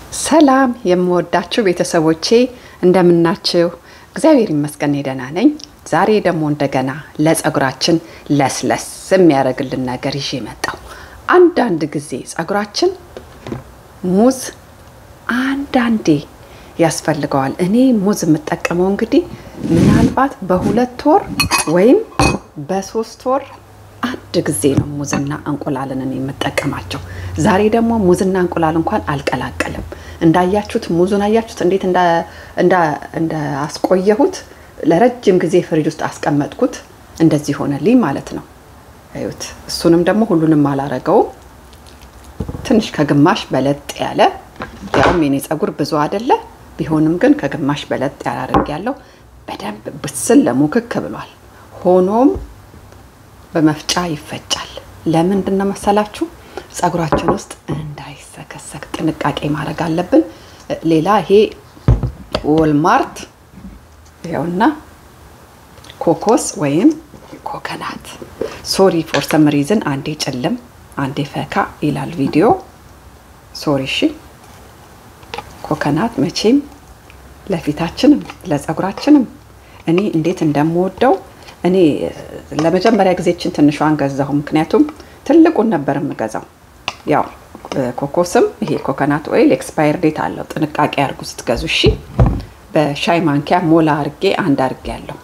ሰላም የምወዳችሁ ቤተሰቦቼ እንደምናችሁ? እግዚአብሔር ይመስገን እኔ ደህና ነኝ። ዛሬ ደግሞ እንደገና ለጸጉራችን ለስለስ የሚያደርግልን ነገር ይዤ መጣሁ። አንዳንድ ጊዜ ጸጉራችን ሙዝ አንዳንዴ ያስፈልገዋል። እኔ ሙዝ የምጠቀመው እንግዲህ ምናልባት በሁለት ወር ወይም በሶስት ወር አንድ ጊዜ ነው ሙዝና እንቁላልን እኔ የምጠቀማቸው። ዛሬ ደግሞ ሙዝና እንቁላል እንኳን አልቀላቀልም። እንዳያችሁት ሙዙን አያችሁት እንዴት እንዳስቆየሁት ለረጅም ጊዜ ፍሪጅ ውስጥ አስቀመጥኩት። እንደዚህ ሆነልኝ ማለት ነው። እዩት። እሱንም ደግሞ ሁሉንም አላረገውም። ትንሽ ከግማሽ በለጥ ያለ ያውም የኔ ጸጉር ብዙ አይደለ ቢሆንም ግን ከግማሽ በለጥ ያለ አድርጌያለሁ። በደንብ ብስል ለሙክክ ብሏል። ሆኖም በመፍጫ ይፈጫል። ለምንድን ነው መሰላችሁ? ጸጉራችን ውስጥ እንዳይሰከሰክ ጥንቃቄ ማድረግ አለብን። ሌላ ይሄ ወልማርት ይኸውና ኮኮስ ወይም ኮከናት ሶሪ ፎር ሰም ሪዝን አንዴ ጭልም አንዴ ፈካ ይላል ቪዲዮ። ሶሪ እሺ። ኮከናት መቼም ለፊታችንም ለጸጉራችንም እኔ እንዴት እንደምወደው እኔ ለመጀመሪያ ጊዜችን ትንሿን ገዛሁ። ምክንያቱም ትልቁን ነበር የምገዛው። ያው ኮኮስም ይሄ ኮኮናት ኦይል ኤክስፓየር ዴት አለው። ጥንቃቄ አድርጉ ስትገዙ እሺ። በሻይ ማንኪያ ሞላ አርጌ አንድ አርጌ ያለው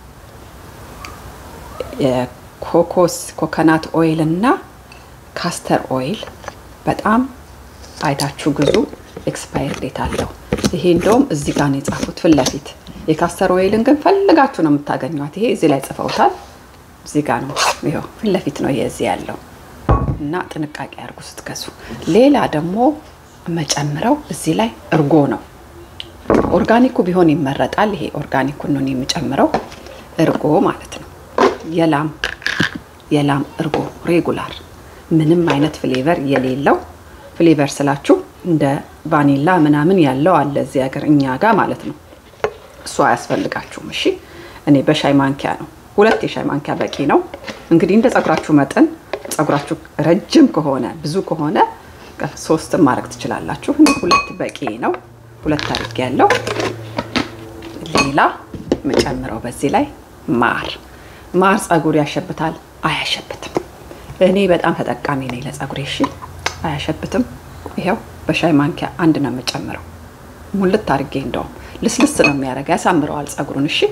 የኮኮስ ኮኮናት ኦይል እና ካስተር ኦይል በጣም አይታችሁ ግዙ። ኤክስፓየር ዴት አለው። ይሄ እንደውም እዚህ ጋር ነው የጻፉት ፊት ለፊት የካስተር ኦይልን ግን ፈልጋችሁ ነው የምታገኟት። ይሄ እዚህ ላይ ጽፈውታል። እዚህ ጋር ነው ይኸው ፊት ለፊት ነው ይሄ እዚህ ያለው እና ጥንቃቄ አድርጉ ስትገዙ። ሌላ ደግሞ መጨምረው እዚህ ላይ እርጎ ነው። ኦርጋኒኩ ቢሆን ይመረጣል። ይሄ ኦርጋኒኩን ነው የምጨምረው፣ እርጎ ማለት ነው። የላም የላም እርጎ ሬጉላር፣ ምንም አይነት ፍሌቨር የሌለው ፍሌቨር ስላችሁ እንደ ቫኒላ ምናምን ያለው አለ እዚህ ሀገር እኛ ጋር ማለት ነው። እሱ አያስፈልጋችሁም። እሺ እኔ በሻይ ማንኪያ ነው፣ ሁለት የሻይ ማንኪያ በቂ ነው። እንግዲህ እንደ ጸጉራችሁ መጠን ጸጉራችሁ ረጅም ከሆነ ብዙ ከሆነ ሶስትም ማድረግ ትችላላችሁ። እኔ ሁለት በቂ ነው፣ ሁለት አድርጌ ያለው። ሌላ የምጨምረው በዚህ ላይ ማር ማር ጸጉር ያሸብታል አያሸብትም? እኔ በጣም ተጠቃሚ ነኝ ለጸጉሬ። እሺ አያሸብትም። ይኸው በሻይ ማንኪያ አንድ ነው የምጨምረው፣ ሙልት አድርጌ እንደውም ልስልስ ነው የሚያደርግ፣ ያሳምረዋል ጸጉሩን። እሺ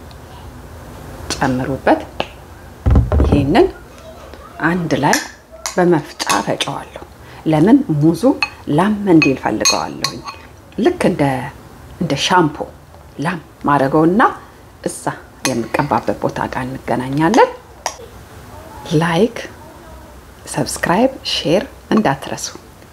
ጨምሩበት። ይሄንን አንድ ላይ በመፍጫ ፈጨዋለሁ። ለምን ሙዙ ላም እንዲል ፈልገዋለሁኝ። ልክ እንደ እንደ ሻምፖ ላም ማድረገውና እዛ የምቀባበት ቦታ ጋር እንገናኛለን። ላይክ፣ ሰብስክራይብ፣ ሼር እንዳትረሱ።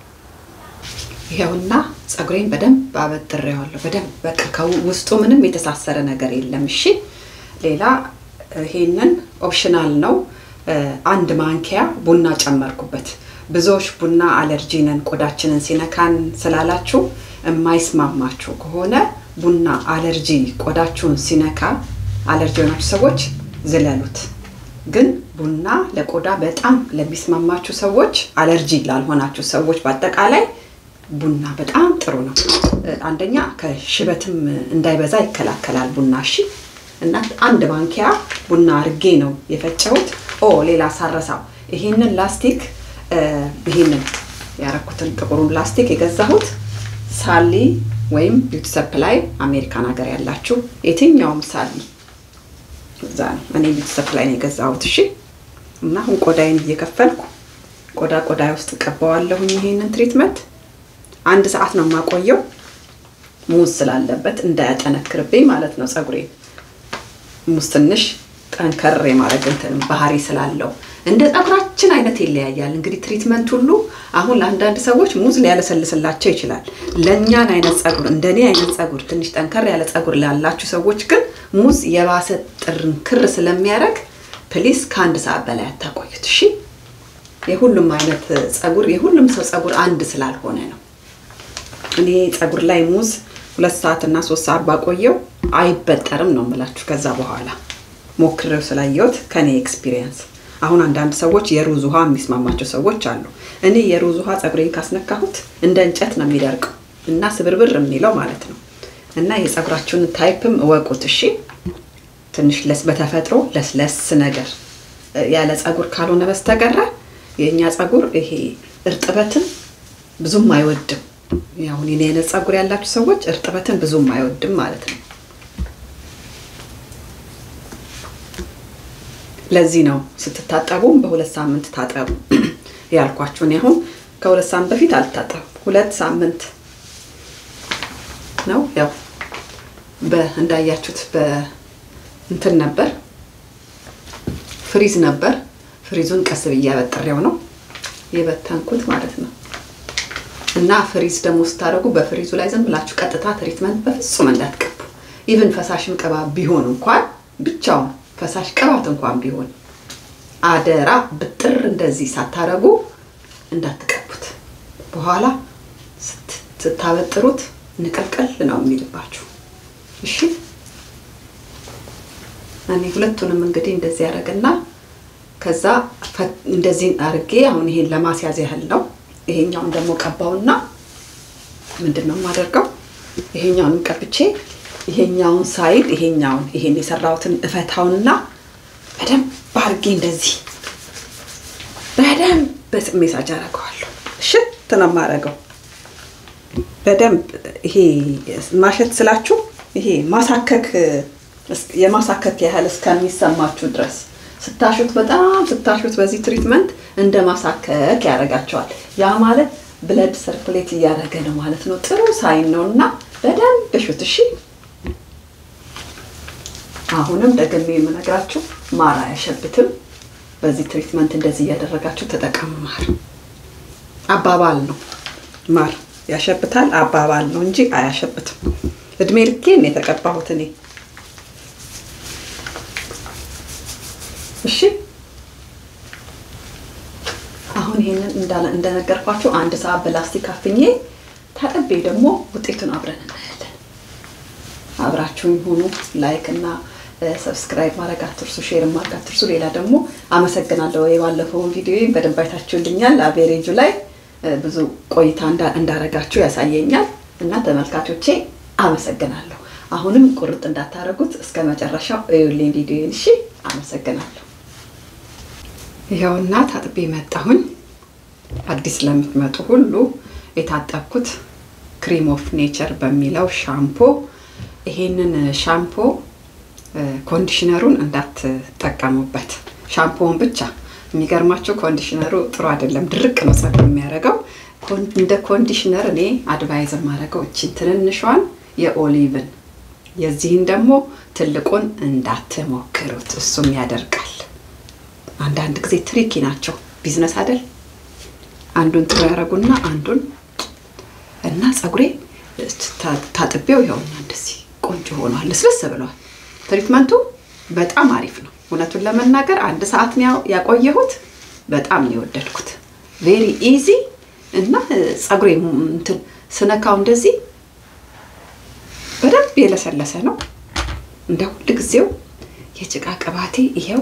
ይኸውና ጸጉሬን በደንብ አበጥሬዋለሁ። በደንብ በቃ ከውስጡ ምንም የተሳሰረ ነገር የለም። እሺ ሌላ ይሄንን ኦፕሽናል ነው። አንድ ማንኪያ ቡና ጨመርኩበት። ብዙዎች ቡና አለርጂ ነን ቆዳችንን ሲነካን ስላላችሁ የማይስማማችሁ ከሆነ ቡና አለርጂ ቆዳችሁን ሲነካ አለርጂ የሆናችሁ ሰዎች ዝለሉት። ግን ቡና ለቆዳ በጣም ለሚስማማችሁ ሰዎች፣ አለርጂ ላልሆናችሁ ሰዎች በአጠቃላይ ቡና በጣም ጥሩ ነው። አንደኛ ከሽበትም እንዳይበዛ ይከላከላል ቡና። እሺ እና አንድ ማንኪያ ቡና አርጌ ነው የፈጨሁት። ኦ ሌላ ሳረሳው ይሄንን ላስቲክ ይሄንን ያረኩትን ጥቁሩን ላስቲክ የገዛሁት ሳሊ ወይም ቢዩቲ ሰፕላይ አሜሪካን ሀገር ያላችሁ የትኛውም ሳሊ እዛ ነው። እኔ ቢዩቲ ሰፕላይ ነው የገዛሁት። እሺ እና አሁን ቆዳዬን እየከፈልኩ ቆዳ ቆዳ ውስጥ ቀባዋለሁኝ ይሄንን ትሪትመንት አንድ ሰዓት ነው የማቆየው፣ ሙዝ ስላለበት እንዳያጠነክርብኝ ማለት ነው ጸጉሬን። ሙዝ ትንሽ ጠንከር የማድረግ እንትን ባህሪ ስላለው እንደ ጸጉራችን አይነት ይለያያል። እንግዲህ ትሪትመንት ሁሉ አሁን ለአንዳንድ ሰዎች ሙዝ ሊያለሰልስላቸው ይችላል። ለእኛን አይነት ጸጉር እንደኔ አይነት ጸጉር ትንሽ ጠንከር ያለ ጸጉር ላላችሁ ሰዎች ግን ሙዝ የባሰ ጥንክር ስለሚያደርግ ፕሊስ ከአንድ ሰዓት በላይ አታቆዩት። እሺ የሁሉም አይነት ጸጉር የሁሉም ሰው ጸጉር አንድ ስላልሆነ ነው። እኔ ጸጉር ላይ ሙዝ ሁለት ሰዓት እና ሶስት ሰዓት ባቆየው አይበጠርም ነው የምላችሁ። ከዛ በኋላ ሞክሬው ስላየሁት ከኔ ኤክስፒሪየንስ አሁን አንዳንድ ሰዎች የሩዝ ውሃ የሚስማማቸው ሰዎች አሉ። እኔ የሩዝ ውሃ ጸጉሬን ካስነካሁት እንደ እንጨት ነው የሚደርቀው። እና ስብርብር የሚለው ማለት ነው። እና የፀጉራችሁን ታይፕም እወቁት እሺ። ትንሽ ለስ በተፈጥሮ ለስለስ ነገር ያለ ፀጉር ካልሆነ በስተቀረ የእኛ ፀጉር ይሄ እርጥበትን ብዙም አይወድም። አሁን የኔ አይነት ፀጉር ያላችሁ ሰዎች እርጥበትን ብዙም አይወድም ማለት ነው። ለዚህ ነው ስትታጠቡም በሁለት ሳምንት ታጠቡ ያልኳችሁ። እኔ አሁን ከሁለት ሳምንት በፊት አልታጠቡም። ሁለት ሳምንት ነው ያው እንዳያችሁት በእንትን ነበር ፍሪዝ ነበር። ፍሪዙን ቀስ ብዬ አበጥሬው ነው የበተንኩት ማለት ነው። እና ፍሪዝ ደግሞ ስታደርጉ በፍሪዙ ላይ ዝም ብላችሁ ቀጥታ ትሪትመንት በፍጹም እንዳትቀቡ። ኢቭን ፈሳሽም ቅባት ቢሆን እንኳን ብቻውን ፈሳሽ ቅባት እንኳን ቢሆን አደራ ብጥር እንደዚህ ሳታረጉ እንዳትቀቡት። በኋላ ስታበጥሩት ንቅልቅል ነው የሚልባችሁ። እሺ እኔ ሁለቱንም እንግዲህ እንደዚህ ያደረግና ከዛ እንደዚህ አድርጌ አሁን ይሄን ለማስያዝ ያህል ነው። ይሄኛውን ደግሞ ቀባውና ምንድን ነው የማደርገው? ይሄኛውንም ቀብቼ ይሄኛውን ሳይድ ይሄኛውን ይሄን የሰራሁትን እፈታውንና በደንብ አድርጌ እንደዚህ በደንብ በሜሳጅ አደርገዋለሁ። እሽት ነው የማደርገው በደንብ ይሄ ማሸት ስላችሁ ይሄ ማሳከክ የማሳከክ ያህል እስከሚሰማችሁ ድረስ ስታሹት በጣም ስታሹት በዚህ ትሪትመንት እንደ ማሳከክ ያደርጋቸዋል። ያ ማለት ብለድ ሰርኩሌት እያደረገ ነው ማለት ነው። ጥሩ ሳይን ነው እና በደንብ እሹት። እሺ አሁንም ደግሜ የምነግራችሁ ማር አያሸብትም። በዚህ ትሪትመንት እንደዚህ እያደረጋችሁ ተጠቀሙ። ማር አባባል ነው። ማር ያሸብታል አባባል ነው እንጂ አያሸብትም። እድሜ ልኬን የተቀባሁት እኔ እሺ አሁን ይሄንን እንደነገርኳችሁ አንድ ሰዓት በላስቲክ አፍኜ ታጥቤ ደግሞ ውጤቱን አብረን እናያለን። አብራችሁኝ ሁኑ። ላይክ እና ሰብስክራይብ ማድረግ አትርሱ፣ ሼር ማድረግ አትርሱ። ሌላ ደግሞ አመሰግናለሁ። የባለፈውን ቪዲዮ በደንብ አይታችሁልኛል። አቬሬጁ ላይ ብዙ ቆይታ እንዳረጋችሁ ያሳየኛል እና ተመልካቾቼ አመሰግናለሁ። አሁንም ቁርጥ እንዳታረጉት እስከ መጨረሻው እዩልኝ ቪዲዮን። እሺ፣ አመሰግናለሁ። ይኸውና ታጥቤ መጣሁኝ። አዲስ ለምትመጡ ሁሉ የታጠብኩት ክሪም ኦፍ ኔቸር በሚለው ሻምፖ። ይሄንን ሻምፖ ኮንዲሽነሩን እንዳትጠቀሙበት፣ ሻምፖውን ብቻ። የሚገርማችሁ ኮንዲሽነሩ ጥሩ አይደለም፣ ድርቅ ነው ፀጉር የሚያደርገው። እንደ ኮንዲሽነር እኔ አድቫይዝ የማደርገው እቺን ትንንሿን የኦሊቭን የዚህን ደግሞ ትልቁን እንዳትሞክሩት፣ እሱም ያደርቃል። አንዳንድ ጊዜ ትሪኪ ናቸው። ቢዝነስ አይደል? አንዱን ጥሩ ያደረጉና አንዱን እና ፀጉሬ ታጥቤው ይኸውና እንደዚህ ቆንጆ ሆኗል፣ ልስልስ ብለዋል። ትሪትመንቱ በጣም አሪፍ ነው። እውነቱን ለመናገር አንድ ሰዓት ነው ያቆየሁት። በጣም ነው የወደድኩት። ቬሪ ኢዚ እና ፀጉሬ እንትን ስነካው እንደዚህ በደንብ የለሰለሰ ነው። እንደ ሁል ጊዜው የጭቃ ቅባቴ ይሄው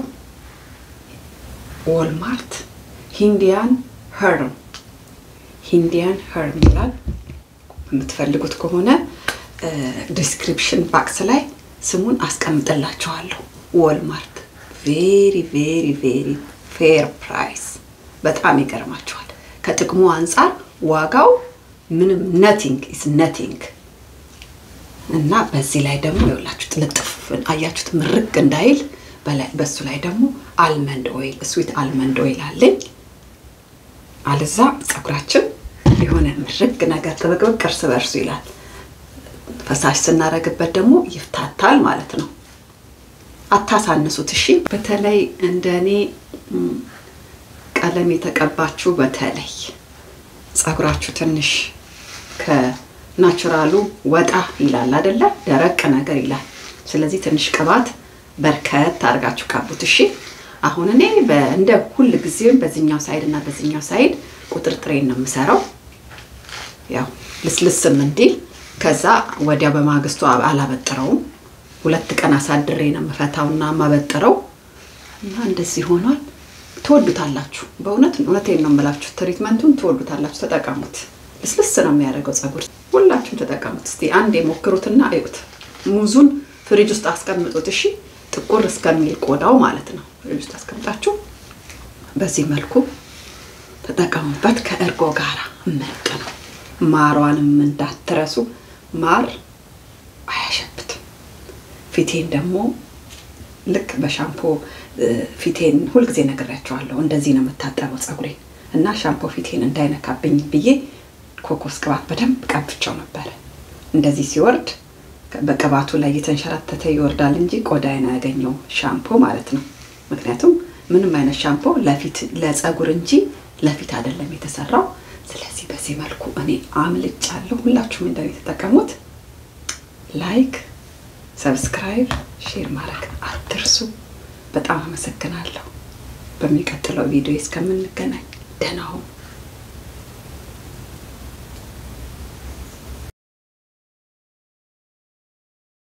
ዎልማርት ሂንዲያን ሄርም ሂንዲያን ሄርም ይላል። የምትፈልጉት ከሆነ ዲስክሪፕሽን ባክስ ላይ ስሙን አስቀምጥላችኋለሁ። ዎልማርት ቬሪ ቬሪ ቬሪ ፌር ፕራይስ። በጣም ይገርማችኋል። ከጥቅሙ አንጻር ዋጋው ምንም ነቲንግ ኢዝ ነቲንግ እና በዚህ ላይ ደግሞ ይኸውላችሁ ጥልጥፍ አያችሁት፣ ምርቅ እንዳይል በላይ በሱ ላይ ደግሞ አልመንድ ኦይል ስዊት አልመንድ ኦይል አለኝ። አለዛ ፀጉራችን የሆነ ምርቅ ነገር ጥብቅብቅ እርስ በርሱ ይላል። ፈሳሽ ስናረግበት ደግሞ ይፍታታል ማለት ነው። አታሳንሱት። እሺ፣ በተለይ እንደ እኔ ቀለም የተቀባችሁ በተለይ ፀጉራችሁ ትንሽ ከናቹራሉ ወጣ ይላል አይደለ? ደረቅ ነገር ይላል። ስለዚህ ትንሽ ቅባት በርከት አድርጋችሁ ቀቡት። እሺ አሁን እኔ እንደ ሁል ጊዜም በዚህኛው ሳይድ እና በዚህኛው ሳይድ ቁጥርጥሬን ነው የምሰራው፣ ያው ልስልስም እንዲል። ከዛ ወዲያ በማግስቱ አላበጥረውም። ሁለት ቀን አሳድሬ ነው የምፈታውና የማበጥረው እና እንደዚህ ሆኗል። ትወዱታላችሁ። በእውነት እውነቴን ነው የምላችሁ። ትሪትመንቱን ትወዱታላችሁ። ተጠቀሙት። ልስልስ ነው የሚያደርገው ፀጉር ሁላችሁ ተጠቀሙት። እስቲ አንድ የሞክሩትና እዩት። ሙዙን ፍሪጅ ውስጥ አስቀምጡት። እሺ ጥቁር እስከሚል ቆዳው ማለት ነው። ፍሪጅ ውስጥ አስቀምጣችሁ በዚህ መልኩ ተጠቀሙበት። ከእርጎ ጋር ምርጥ ነው። ማሯንም እንዳትረሱ። ማር አያሸብትም። ፊቴን ደግሞ ልክ በሻምፖ ፊቴን ሁልጊዜ ነግሬያቸዋለሁ። እንደዚህ ነው የምታጠበው ፀጉሬን እና ሻምፖ ፊቴን እንዳይነካብኝ ብዬ ኮኮስ ቅባት በደንብ ቀብቸው ነበረ። እንደዚህ ሲወርድ በቅባቱ ላይ እየተንሸራተተ ይወርዳል እንጂ ቆዳዬን አያገኘው ሻምፖ ማለት ነው። ምክንያቱም ምንም አይነት ሻምፖ ለፊት ለፀጉር እንጂ ለፊት አይደለም የተሰራው። ስለዚህ በዚህ መልኩ እኔ አምልጫለሁ። ሁላችሁም እንደኔ የተጠቀሙት። ላይክ፣ ሰብስክራይብ፣ ሼር ማድረግ አትርሱ። በጣም አመሰግናለሁ። በሚቀጥለው ቪዲዮ እስከምንገናኝ ደህና ሁኑ።